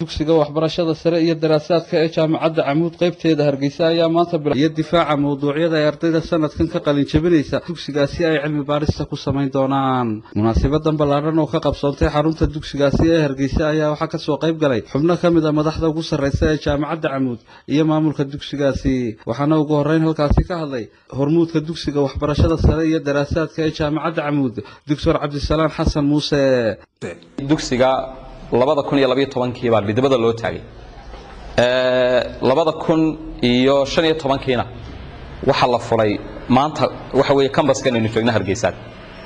dugsiga waxbarashada sare iyo daraasaadka ee jaamacadda camuud qaybteeda hargeysa ayaa maanta iyo difaaca mawduucyada ay ardayda sanadkan ka qalin jabinaysa dugsigaasi ay cilmi baarista ku samayn doonaan munaasabadan ballaadhan oo ka qabsoontay xarunta dugsigaasi ee hargeysa ayaa waxaa kasoo qayb galay xubno ka mid a madaxda ugu sarreysa ee jaamacadda camuud iyo maamulka dugsigaasi waxaana ugu horreyn halkaasi ka hadlay hormuudka dugsiga waxbarashada sare iyo daraasaadka ee jaamacadda camuud doctor cabdisalaan xasan muuse dugsiga labada kun iyo labaiyo tobankii baa midnimada loo taagay labada kun iyo shan iyo tobankiina waxaa la furay maanta waxa weeye kambaskan aynu joogna hargeysaan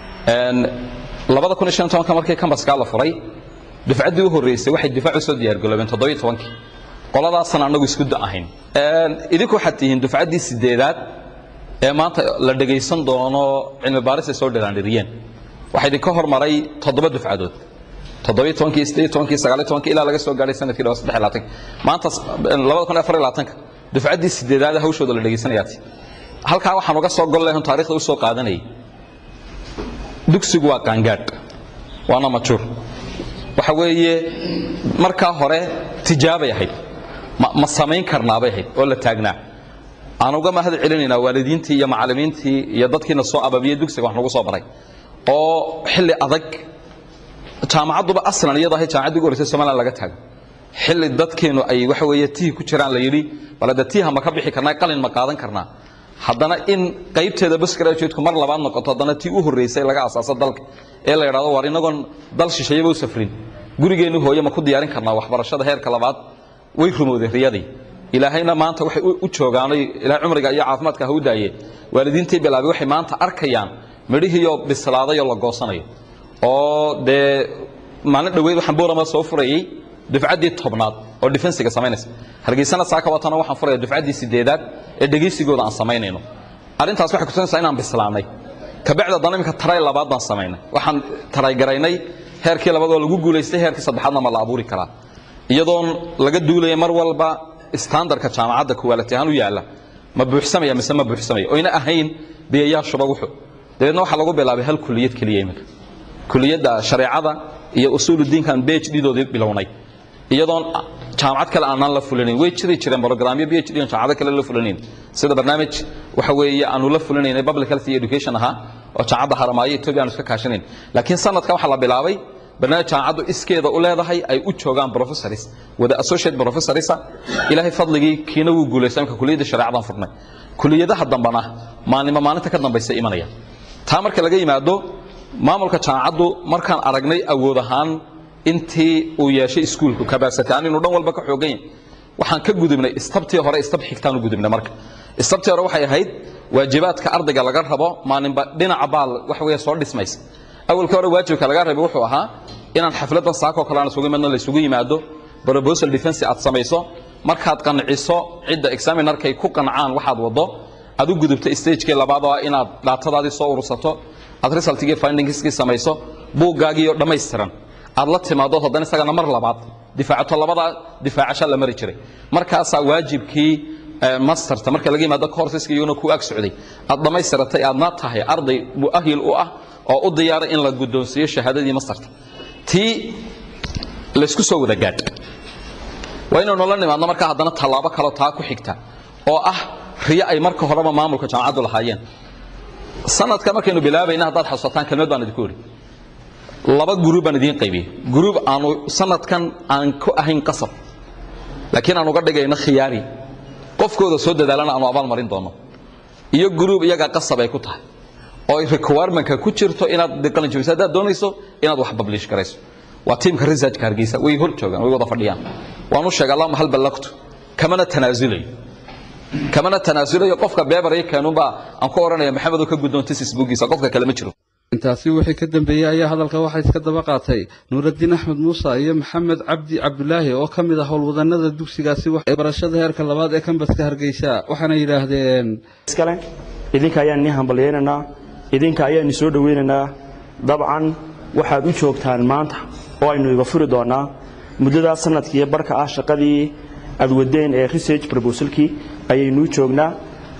labada kun iyo shan iyo tobanka markii kambaskaa la furay dufcaddii u horreysay waxay difaac u soo diyaargaloobeen toddobiyo tobankii qoladaasana annagu isku da ahayn idinku waxaad tihiin dufcaddii sideedaad ee maanta la dhegaysan doono cilmi baaris ay soo dhiraandhiriyeen waxaa idinka hormaray toddoba dufcadood toddobiyo tobankii sideed tobankii sagaaliyo tobankii ilaa laga soo gaadhay sanadkii dhawa saddex labaatanka maanta labada kun iyo afar iyo labaatanka dufcaddii sideedaad hawshooda la dhegaysanayaati halkaa waxaan uga soo gol lehon taarikhda u soo qaadanayay dugsigu waa qaangaadh waana majuur waxa weeye markaa hore tijaabay ahayd ma samayn karnaabay ahayd oo la taagnaa aan uga mahad celinaynaa waalidiintii iyo macallimiintii iyo dadkiina soo ababiyey dugsiga wax nagu soo baray oo xilli adag jaamacadduba aslan iyada ahay jaamacaddii ugu horeysay somaliland laga taago xilli dadkeenu ay waxa weeye tihi ku jiraan la yidhi bal hadda tiiha ma ka bixi karnaa qalin ma qaadan karnaa haddana in qaybteeda basgraduateku mar labaad noqoto haddana tii u horreysay laga asaaso dalka ee la yidhahdo war inagoon dal shishayaba u safrin gurigeennu hooye ma ku diyaarin karnaa waxbarashada heerka labaad way rumowday riyadii ilaahayna maanta waxay u joogaanay ilahay cumriga iyo caafimaadka ha u daaye waalidiintii bilaabay waxay maanta arkayaan midhihiioo bislaadayoo la goosanayo oo dee maalin dhoweyd waxaan boorama soo furayey dufcaddii tobnaad oo defensiga samaynaysa hargeysana saaka watana waxaan furaya dufcaddii sideedaad ee dhegaysigooda aan samaynayno arrintaas waxay kutusinaysaa inaan bislaanay kabacdi haddana iminka taray labaad baan samaynay waxaan taraygaraynay heerkii labaad oo lagu guulaystay heerkii saddexaadna ma la abuuri karaa iyadoon laga duulaya mar walba standardka jaamacadda kuwaalati ahaan u yaalla ma buuxsamaya mise ma buuxsamaya oyna ahayn biyayaashuba wuxuu dabeedna waxaa lagu bilaabay hal kuliyad keliya iminka kuliyadda shareecada iyo usuuludiinkan bh doodii bilownay iyadoon jaamacad kale aanaan la fulinayn way jiri jireen brogramyo bh d jaamacado kale la fulinayn sida barnaamij waxa weeye aanu la fulinaynay public health iyo education ahaa oo jaamacadda haramaayo etoobiya aanu iska kaashanayn laakiin sanadkan waxaa la bilaabay barnaamij jaamacaddu iskeeda u leedahay ay u joogaan professors wada associate professorsa ilaahay fadligii kiina wuu guulaystay imka kuliyadda shareecadan furnay kuliyadaha dambana maalnimo maalinta ka dambaysa imanaya taa marka laga yimaado maamulka jaamacaddu markaan aragnay awood ahaan intii uu yeeshay iskuulku kabasati aan inu dhan walba ka xoogan yahay waxaan ka gudubnay istabtii hore istab xigtaan u gudubnay marka istabtii hore waxay ahayd waajibaadka ardayga laga rabo maalinba dhinaca baal waxa weeye soo dhismaysa awalka hore waajibka laga rabay wuxuu ahaa inaan xafladdan saakoo kale aan isugu imadno la isugu yimaado proposal defense aad samayso markaad qanciso cidda examinarkay ku qancaan waxaad waddo aad u gudubto stagekii labaad oo ah inaad dhaatadaadii soo urursato aad resultigii findingskii samayso buuggaagii dhammaystiran aad la timaado haddana isagana mar labaad difaacato labadaa difaacasha la mari jiray markaasaa waajibkii masterta marka laga yimaado courseska iyaguna ku ag socday aad dhammaystiratay aadna tahay arday mu'ahil u ah oo u diyaaray in la guddoonsiiyo shahaadadii masterta tii laysku soo wada gaadh waa inaynu la nimaadno markaa haddana tallaabo kaleo taa ku xigta oo ah riyo ay marka horeba maamulka jaamacaddu lahaayeen sanadka markaynu bilaabayna haddaad xasuusataan kelmad baan idinku idhi laba guruub baan idiin qaybiyey guruub aanu sanadkan aan ku ahayn qasab laakiin aan uga dhigayno khiyaari qofkooda soo dadaalana aanu abaal marin doono iyo guruub iyagaa qasab ay ku tahay oo requirement-ka ku jirto inaad qalin jabiso haddaad doonayso inaad wax publish garayso waa tiimka researchka hargeysa way hor joogaan way wada fadhiyaan waan u sheegay allahuma hal ballaqtu kamana tanaasulayo kamana tanaasulayo qofka beebar iyo keenunbaa aan ku odhanaya maxamed oo ka guddoonta sisbugiisa qofka kale ma jiro intaasi wixii ka dambeeyey ayaa hadalka waxaa iska daba qaatay nuuraddiin axmed muuse iyo maxamed cabdi cabdulaahi oo ka mid ah howlwadanada dugsigaasi barashada heerka labaad ee kambaska hargeysa waxaana yidhaahdeen iskale idinka ayaan nii hambalyaynaynaa idinka ayaanu soo dhowaynaynaa dabcan waxaad u joogtaan maanta oo aynu iga furi doonaa muddadaa sanadkiiyo barka ah shaqadii aad wadeen ee research proposalkii ayaynuu joognaa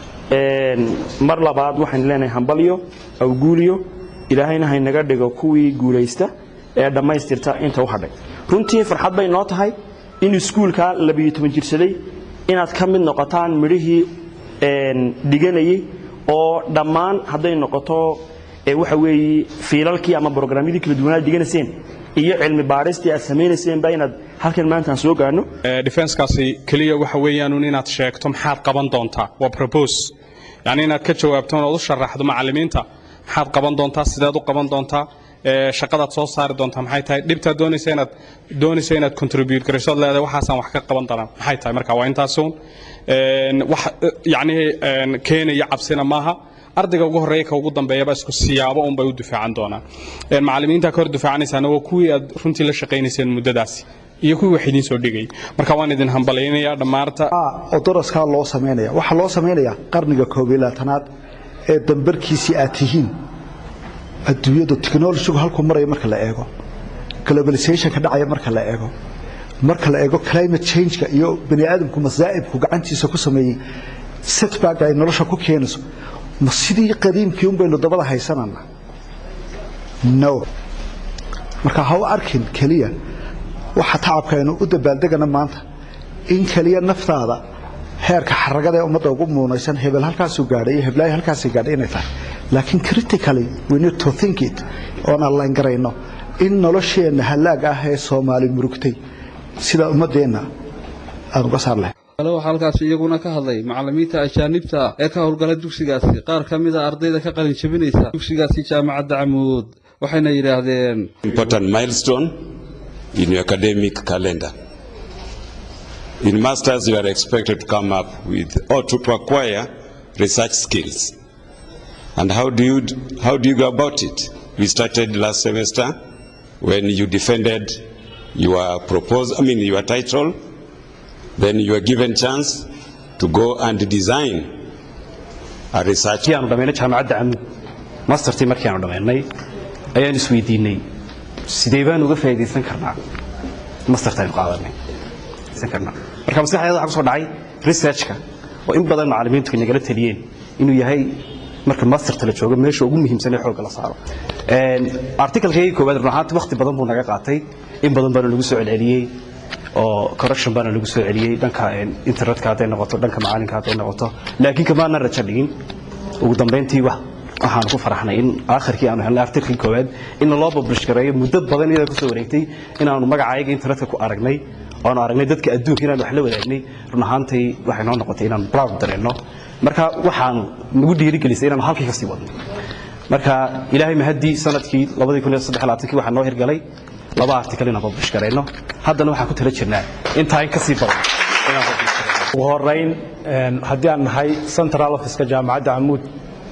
mar labaad waxaynu leenahay hambalyo awguuliyo ilaahayna haynaga dhigo kuwii guulaysta ee dhammaystirta inta u hadhay runtii farxad bay noo tahay in iskuulka labiyo toban jirsaday inaad ka mid noqotaan midhihii dhiganayay oo dhammaan hadday noqoto waxa weeye fiilalkii ama brograamyadii kala duwanaad dhiganayseen iyo cilmi baadhistii aad samaynayseenba inaad halkan maanta aan soo gaarno defenskaasi keliya waxa weeyaanun inaad sheegto maxaad qaban doontaa waa propose yacni inaad ka jawaabto ood u sharaxdo macallimiinta maxaad qaban doontaa sideed u qaban doontaa shaqadaad soo saari doontaa maxay tahay dhibtaad doonaysa inaad doonaysa inaad contribute garayso ad leedahay waxaasaan wax ka qaban doonaa maxay tahay marka waa intaasuun wax yacni keenaya cabsina maaha ardayga ugu horreeya ka ugu dambeeyaba isku siyaabo unbay u difaacan doonaan macallimiinta ka hor difaacanaysaana waa kuwii aad runtii la shaqaynayseen muddadaasi iyo kuwii wax idiin soo dhigay marka waan idin hambalaynayaa dhammaarta oo daraskaa loo samaynaya waxaa loo samaynayaa qarniga koob iyo labaatanaad ee dambarkiisii aad tihiin adduunyadu technologigu halkuu maraya marka la eego globalizationka dhacaya marka la eego marka la eego climate changeka iyo bani aadamku masaa'ibku gacantiisa ku sameeyey setback ay nolosha ku keenayso ma sidii qadiimkii un baynu dabada haysanana no marka ha u arkin keliya waxa tacabkaaynu u dabaaldegana maanta in keliya naftaada heerka xaragada ee ummadda ugu muunaysan hebel halkaasuu gaadhay iyo heblaayo halkaasii gaadhay inay tahay laakiin critically we need to think it oon allayn garayno in nolosheenna hallaag ah ee soomaali murugtay sida ummaddeenna aan uga saar lahay kale waxaa halkaasi iyaguna ka hadlay macallimiinta ajaanibta ee ka howlgala dugsigaasi qaar ka mida ardayda ka qalin jabinaysa dugsigaasi jaamacadda camuud waxayna yidhaahdeen important milestone in your academic calendar. In masters, you are expected to come up with or to acquire research skills. And how do you how do you go about it? We started last semester when you defended your proposal, I mean your title. Then you were given chance to go and design a research. aanu dhamaynay jaamacadda camuud mastertii markii aanu dhamaynay ayaan isweydiinay sidee baan uga faa'iidaysan karnaa masterta aynu qaadanay karnaa marka maskaxdeeda waxaa ku soo dhacay researchka oo in badan macallimiintu nagala taliyeen inuu yahay marka masterta la joogo meesha ugu muhiimsan ee xoogga la saaro articalkeygii koowaad run ahaanti waqti badan buu naga qaatay in badan baana lagu soo celceliyey oo correction baana lagu soo celiyey dhanka internetka hadday noqoto dhanka macalinka hadday noqoto laakiin kamaana rajo dhigin ugu dambayntii wax waxaanu ku faraxnay in aakhirkii aanu helnay artiklkii koowaad in loo publish gareeyo muddo badan iyada kusoo wareegtay inaanu magacayaga internetka ku aragnay oanu aragnay dadka adduunka inaanu wax la wadaagnay run ahaantii waxay noo noqotay inaanu proud dareenno marka waxaanu nagu dhiirigelisay inaanu halkii ka sii wadno marka ilaahay mahaddii sanadkii kii waxaa noo hirgalay laba artikal inaan publish garayno haddana waxaan ku tala jirnaa intaa in ka sii badan inaan publish garayno ugu horeyn haddii aan nahay central officeka jaamacadda camuud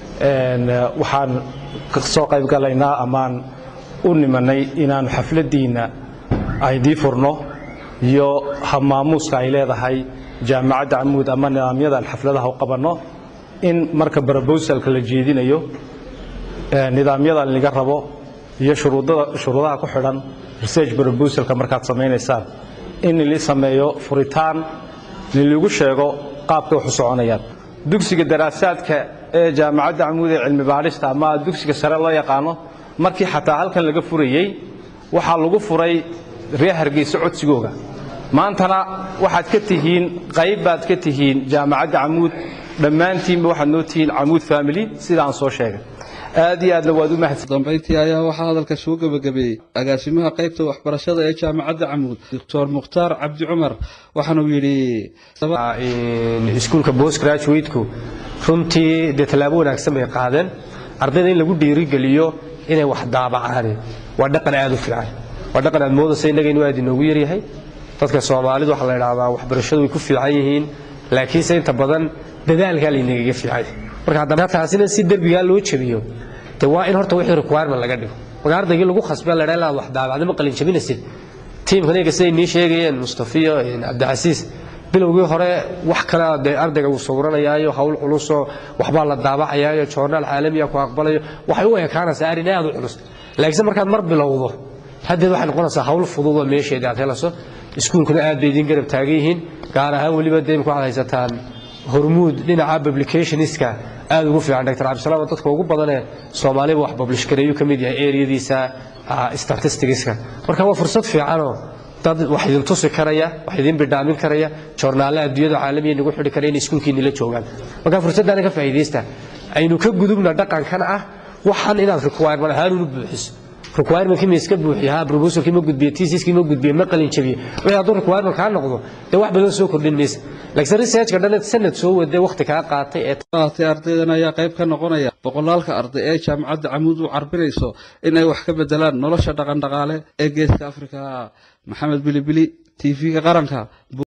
waxaan soo qayb galaynaa amaan u nimanay inaanu xafladdiinna aydii furno iyo habmaamuuska ay leedahay jaamacadda camuud ama nidaamyadan xafladaha u qabanno in marka brobosalka la jeedinayo nidaamyadan laga rabo iyo shuruudaha ku xidhan research brobosalka markaad samaynaysaan in lili sameeyo furitaan liligu sheego qaabka wax u soconayaan dugsiga daraasaadka ee jaamacadda camuud ee cilmi baadhista ama dugsiga sare loo yaqaano markii xataa halkan laga furayey waxaa lagu furay reer hargeysa codsigooga maantana waxaad ka tihiin qayb baad ka tihiin jaamacadda camuud dhammaantiinba waxaad noo tihiin camuud family sidaan soo sheegay aad iyo aadna waad u mahadsan dambayntii ayaa waxaa hadalka soo gebagabeeyey agaasimaha qaybta waxbarashada ee jaamacadda camuud doctor mukhtaar cabdi cumar waxaanuu yidhi iskuulka post graduateku runtii dee tallaabo wanaagsan bay qaadeen ardayda in lagu dhiirigeliyo inay wax daabacaan waa dhaqan aad u fiican waa dhaqan aad moodaysa innaga inuu aad inoogu yaryahay dadka soomaalidu waxaa la idhahdaa waxbarashadu way ku fiican yihiin laakiinse inta badan dadaalkaa laynagaga fiican marka haddana taasina si derbigaa loo jabiyo de waa in horta wixii requirement laga dhigo marka ardaygii lagu khasbay la dhaha wax daabacda ma qalin jabinaysid tiimkan iyaga siday nii sheegayeen mustafiyo cabdicasiis bilowgii hore wax kale dee ardayga uu sawranayaayo hawl culusoo waxbaa la daabacayaayo joornaal caalamiya ku aqbalayo waxay u ekaanaysaa arrin aad u culus laakiinse markaad mar bilowdo haddeed waxay noqonaysaa hawl fududoo meesheeda aad helayso iskuulkuna aad bay idin garab taagan yihiin gaar ahaan weliba dee imika waxaad haysataan hormuud dhinaca publicationiska aad ugu fiican dr cabdisalaam dadka ugu badanee soomaaliba wax publish gareeyuu ka mid yahay eriyadiisa statisticska marka waa fursad fiicanoo dad wax idin tusi karaya wax idin bidhaamin karaya joornaalaha adduunyada caalamiya nagu xidhi karaya inay iskuulkiinni la joogaan marka fursaddaana ka faa'iidaysta aynu ka gudubna dhaqankan ah waxan inaad requirement ahaan unu buuxiso requirementkii ma iska buuxiye ha proposalkii ma gudbiye tisiskii ma gudbiye ma qalin jabiye wixii hadduu requirement kaa noqdo dee wax badan soo kordhin maysa laakiin researchka dhan sanad soo wade waqti kaa qaatay ee qaatay ardaydan ayaa qayb ka noqonaya boqolaalka arday ee jaamacadda camuud u carbinayso in ay wax ka bedelaan nolosha dhaqan dhaqaale ee geeska afrika maxamed bilibili tv-ga qaranka